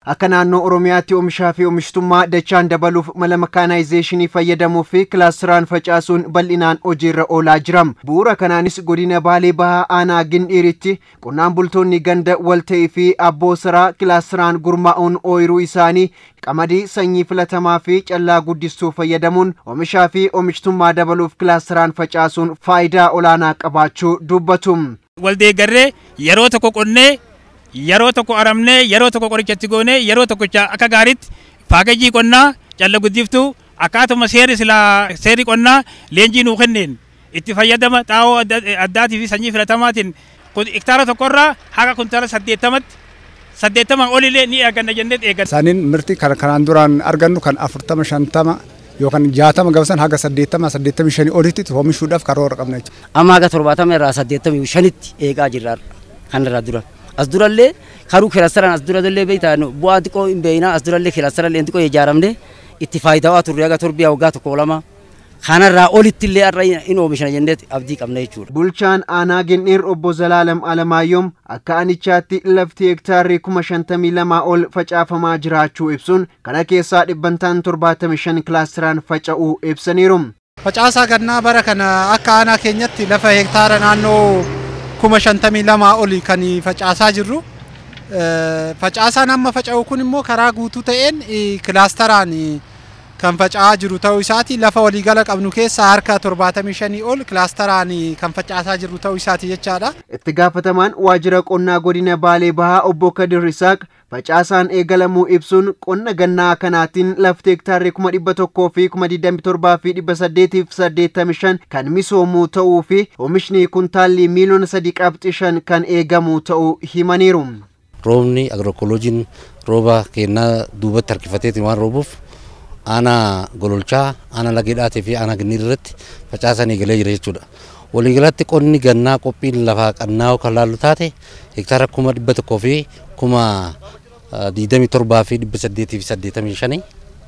Akka naannoo Oromiyaatti oomishaa fi oomishtummaa dachaan dabaluuf mala makaanaayizeeshinii fayyadamuu fi kilaastiraan facaasuun bal'inaan hojiirra oolaa jira. Bu'uura kanaanis godina Baalee Bahaa Aanaa Gindhiiritti qonnaan bultoonni ganda walta'ii fi abboo saraa kilaastiraan gurmaa'uun ooyiruu isaanii qamadii sanyii filatamaa fi callaa guddistuu fayyadamuun oomishaa fi oomishtummaa dabaluuf kilaastiraan facaasuun faayidaa olaanaa qabaachuu dubbatu. Waldeeggarree yeroo tokko qonnee yeroo tokko aramnee yeroo tokko qorichatti goonee yeroo tokkocha akka gaariitti faagajii qonnaa calla guddiftuu akkaatuma seerri silaa seerri qonnaa leenjii nuu kenneen itti fayyadama xaa'oo addaatii fi sanyii filatamaatiin hektaara tokkorraa haga kuntaala saddeettamatti saddeettamaan olillee ni eeganna jennee eeganna. Isaaniin mirti kan kanaan duraan argannu kan afurtama shantama yookaan jaatama gabasan haga saddeettama saddeettamii shanii olitti oomishuudhaaf karoora qabna jechuudha. Amma haga torbaatama irraa saddeettamii shanitti eegaa jirra kan irraa dura. As durallee karuu kilaastaraan as durallee beektaa bu'aa xiqqoo hin beeknaa as durallee kilaastarallee xiqqoo ijaaramne itti faayidaa turre haga torbiyaa waggaa tokko lama. kanarraa olitti illee har'a in oomishna jennee abdii qabna jechuudha. Bulchaan aanaa Gindhiir obbo Zalaalam Alamaayoom akka aanichaatti lafti hektaarri kuma shantamii lamaa ol facaafamaa jiraachuu ibsuun kana keessaa dhibbantaan torbaatamii shan kilaastiraan faca'uu ibsaniiru. Facaasaa gannaa bara kana akka aanaa keenyatti lafa hektaara naannoo kuma shantamii lamaa oli kan facaasaa jirru. Facaasaan amma faca'u kun immoo karaa guutuu ta'een kilaastaraan kan faca'aa jiru ta'uu isaati lafa waliigala qabnu keessaa harka 75 ol kilaastaraan kan facaasaa jiru ta'uu isaati jechaadha. Itti gaafatamaan waajjira qonnaa godina Baalee Bahaa obbo Kadir Isaaq facaasaan eegalamuu ibsuun qonna gannaa kanaatiin lafti hektaarri kuma dhibba tokkoo fi kuma digdami torbaa fi dhibba saddeetiif saddeettami shan kan misoomuu ta'uu fi oomishni kuntaalli miiliyoona sadi qabxi shan kan eegamu ta'uu himaniiru. Roobni agrookolojiin rooba kennaa duubatti harkifateetiin waan roobuuf aanaa gololchaa aanaa lageedhaatii fi aanaa ginniir irratti facaasan eegalee jira jechuudha. Waliigalatti qonni gannaa qophiin lafaa qannaa kan laallu taate hektaara kuma dhibba tokkoo fi kuma digdamii torbaa fi dhibba saddeetii fi saddeetamii shanii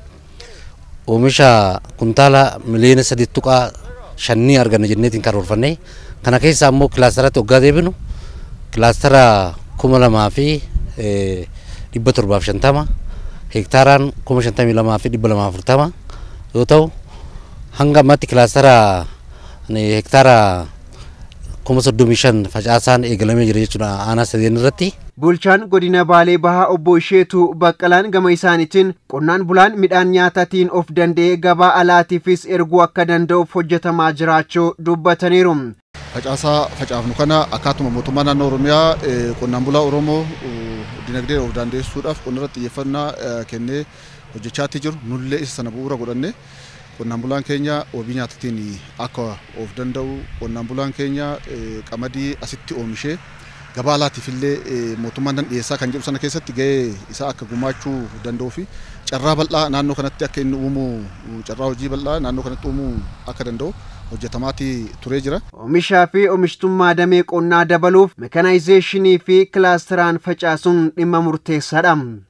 oomisha kuntaala miliyoona sadii tuqaa shanii arganna jenneetiin karoorfanne kana keessaa immoo kilaastaratti waggaa deebinu kilaastara kuma lamaa fi dhibba torbaaf shantama hektaaraan kuma shantamii lamaa fi dhibba lamaa afurtama yoo ta'u hanga ammatti kilaastara hektaara kuma soddomii shan facaasaan eegalamee jira jechuudha aanaa sadeen irratti. Bulchaan godina Baalee Bahaa obbo Isheetu Baqqalaan gama isaaniitiin qonnaan bulaan midhaan nyaataatiin of danda'ee gabaa alaatiifis erguu akka danda'uuf hojjetamaa jiraachuu dubbataniiru. Facaasaa facaafnu kana akkaatuma mootummaa naannoo Oromiyaa qonnaan bulaa Oromoo dinagdee of dandeessisuudhaaf qonna irratti xiyyeeffannaa kennee hojjechaatti jiru nullee isa sana bu'uura godhanne qonnaan bulaan keenya wabii nyaataatiin akka of danda'u qonnaan bulaan keenya qamadii asitti oomishee gabaa alaatiif illee mootummaan nan dhiyeessaa kan jedhu sana keessatti gahee isaa akka gumaachuu danda'uu fi carraa bal'aa naannoo kanatti akka inni uumu carraa hojii bal'aa naannoo kanatti uumuu akka danda'u hojjetamaati turee jira. Oomishaa fi oomishtummaa damee qonnaa dabaluuf mekanaayizeeshinii fi kilaastiraan facaasuun dhimma murteessaadha.